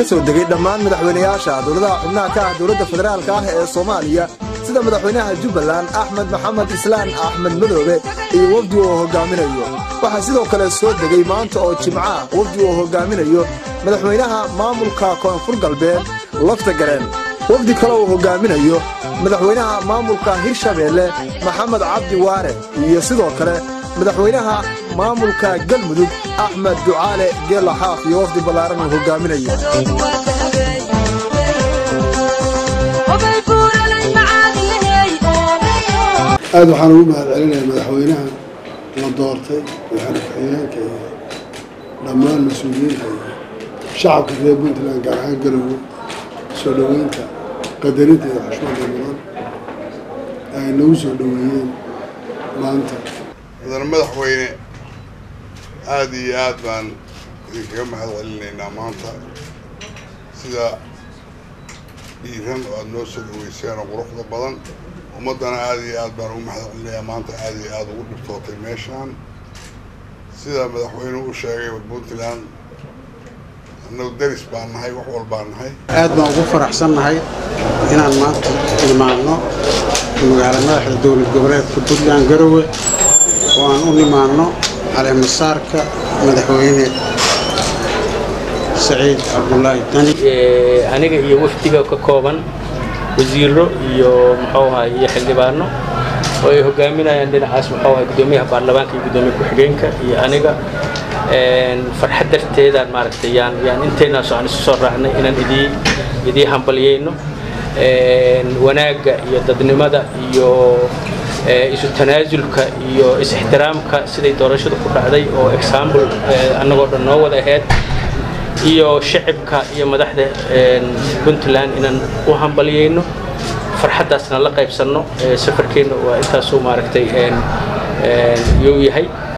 ka soo degay dhammaan madaxweynayaasha dowladaha xubnaha ka ah dowladda federaalka ah ee soomaaliya sida madaxweynaha jubbaland axmed maxamed islaan axmed madoobe iyo wafdi uu hogaaminayo waxaa sidoo kale soo degay maanta oo jimca wafdi uu hogaaminayo madaxweynaha maamulka koonfur galbeed lafta gareen wafdi kale uu hogaaminayo madaxweynaha maamulka hirshabeelle maxamed cabdi waare iyo sidoo kale madaxweynaha maamulka galmudug axmed ducaale geela xaaf iyo wafdi ballaaran uu hogaaminayo aad waxaan ugu mahad celinayaa madaxweynaha la doortay madaxweyne ku-xigeenka iyo dhammaan mas-uuliyiinta iyo shacabka reer puntland gaar ahaan garowe soo dhoweynta qadarinta iyo xushmada mudan ay nagu soo dhoweeyeen maanta mudane madaxweyne aada iyo aad baan idinkaga mahad celinaynaa maanta sida dhiiran oo aada noo soo dhaweyseen oo quruxda badan ummaddana aada iyo aad baan ugu mahad celinayaa maanta aada iyo aada ugu dhibtootay meeshaan sida madaxweynuhu u sheegay puntland annagu deris baan nahay wax walbaan nahay aad baan ugu faraxsannahay inaan maanta imaadno magaala madaxda dowlad goboleedka puntland garowe oo aan u nimaadno caleemasaarka madaxweyne saciid cabdulaahi dani aniga iyo wafdiga ka kooban wasiiro iyo muxuu ahay iyo xildhibaano oo ay hogaaminayaan dhinacaas muxuu ahay guddoomiyaha baarlamaanka iyo guddoomiye ku-xigeenka iyo aniga farxad darteedaan maaragtay yaan yaan intaynaasoo aan isu soo raacnay inaan idii idii hambalyayno wanaagga iyo dadnimada iyo isu tanaasulka iyo is-ixtiraamka siday doorashadu ku dhacday oo example annagoo dhan noo wada ahayd iyo shacibka iyo madaxda puntland inaan u hambalyayno farxaddaasna la qaybsanno safarkeenna waa intaasuu maaragtay yuu yahay